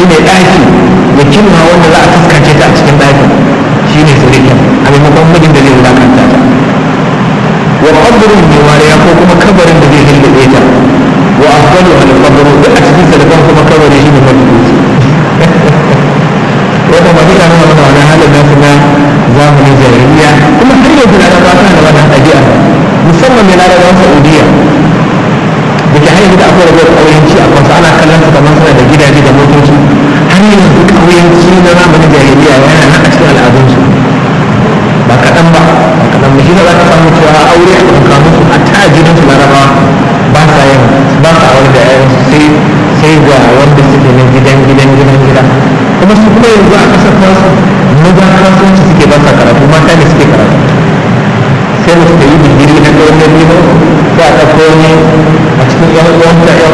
shine ɗaki da kimma wanda za a fuskace ta a cikin ɗakin shine surikin a maimakon mijin da zai wulakanta ta wa qabrin bi wariya ko kuma kabarin da zai hilbe ta wa afdalu al qabru da a cikin sadakan kuma kabari shine mafi wata ba duka nuna mana wani halin nasu na zamanin jahiliya kuma har yanzu na ba ta da wannan ɗabi'a musamman mai larabawan saudiya da ke hanyar da akwai rabuwar ƙauyenci a kansu ana kallon su kamar suna da gidaje da motoci har yanzu ƙauyenci na zamanin jahiliya yana nan a cikin al'adunsu ba kaɗan ba ba kaɗan ba shi ne za ka samu cewa aure a ɗauka musu a ta gidan su larabawa ba sa yin ba sa aure da yayansu sai sai ga wanda suke na gidan gidan gidan gida kuma su kuma yanzu a ƙasar tasu maza kasuwanci suke ba sa karatu mata ne suke karatu sai mu suka yi digiri na gwamnati ba sai a ɗauko wani a cikin yan uwanta yan